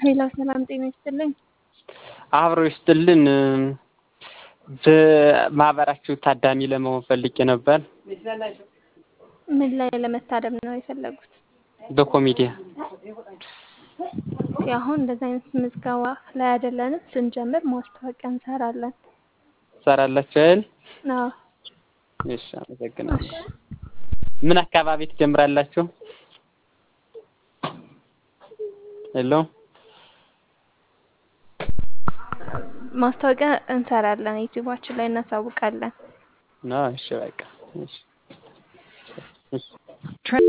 ሄሎ ሰላም ጤና ይስጥልኝ። አብሮ ይስጥልን። በማህበራችሁ ታዳሚ ለመሆን ፈልጌ ነበር። ምን ላይ ለመታደም ነው የፈለጉት? በኮሚዲያ እስኪ አሁን እንደዚህ አይነት ምዝገባ ላይ አይደለንም። ስንጀምር ማስታወቂያ እንሰራለን። ትሰራላችሁ አይደል? አዎ እሺ፣ አመሰግናለሁ። ምን አካባቢ ትጀምራላችሁ? ሄሎ ማስታወቂያ እንሰራለን። ዩቲዩባችን ላይ እናሳውቃለን። ነው። እሺ፣ በቃ እሺ፣ እሺ።